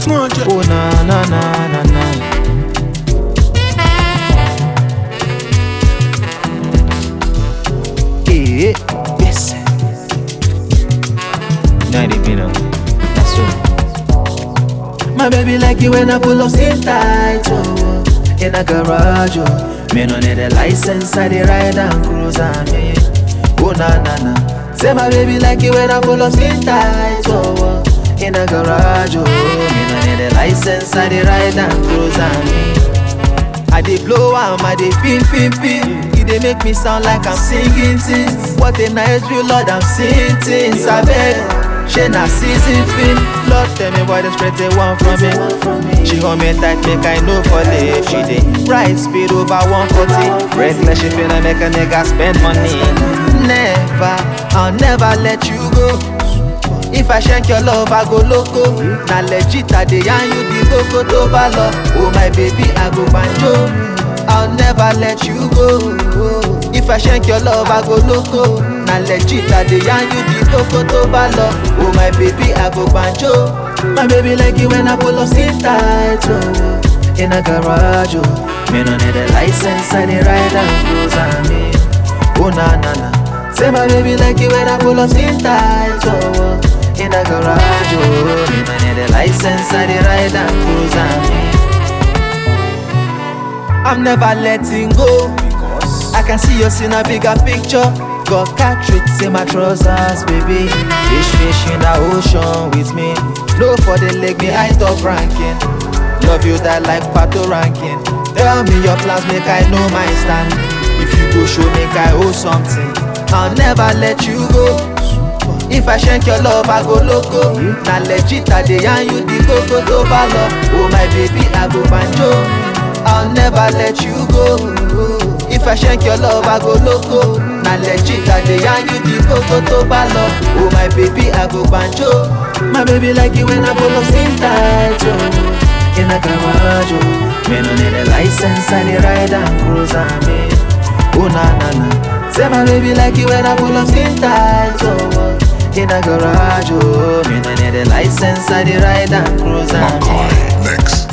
Small jet. Oh na na na na na. Eh, yes. Ninety minutes. That's all. My baby like it when I pull up skin tight, oh, in a garage, oh. Me no need a license, I dey ride and cruise and me. Oh na na na. Say my baby like it when I pull up skin tight, oh, oh, in a garage, oh. Me no need a license, I dey ride and cruise and me. I dey blow am, I dey pin pin pin. E dey make me sound like I'm singing things. What a nice view, Lord, I'm seeing things. I beg, she na season fin. Lord, tell me why they spread the one from me. She hold me tight, make I know for life. She dey ride speed over 140. Reckless, she finna make a nigga spend money. Never, I'll never let you go. If I shank your love, I go loco. Na legit, I dey yarn you the koko to bá lọ. Oh my baby, I go banjo. I'll never let you go. If I shank your love, I go loco. Na legit, I dey yarn you the koko to bá lọ. Oh my baby, I go banjo. My baby like it when I pull up skin tight, oh. In a garage, oh. Me no need a license, I dey ride and cruise and me. Oh na na na. Say my baby like it when I pull up skin tight, oh. In a garage, oh. Me no need a license, I dey ride and cruise and me. I'm never letting go because I can see us in a bigger picture. Got cartridge in my trousers, baby. Fish, fish in the ocean with me. Low for the leg, me high top ranking. Love you that like pato ranking. Tell me your plans, make I know my stand. If you go show, make I owe something. I'll never let you go. If I shank your love, I go loco. Na legit, I dey yarn you the koko to bá lọ. Oh my baby, I go banjo. I'll never let you go. If I shank your love, I go loco. Na legit, I dey yarn you the koko to bá lọ. Oh my baby, I go banjo. My baby like it when I pull up skin tight, oh. In a garage, oh. Me no need a license, I dey ride and cruise and me. Oh na na na. Say my baby like it when I pull up skin tight, oh. In a garage, oh. Me no need a license, I dey ride and cruise and me. Makai Mix.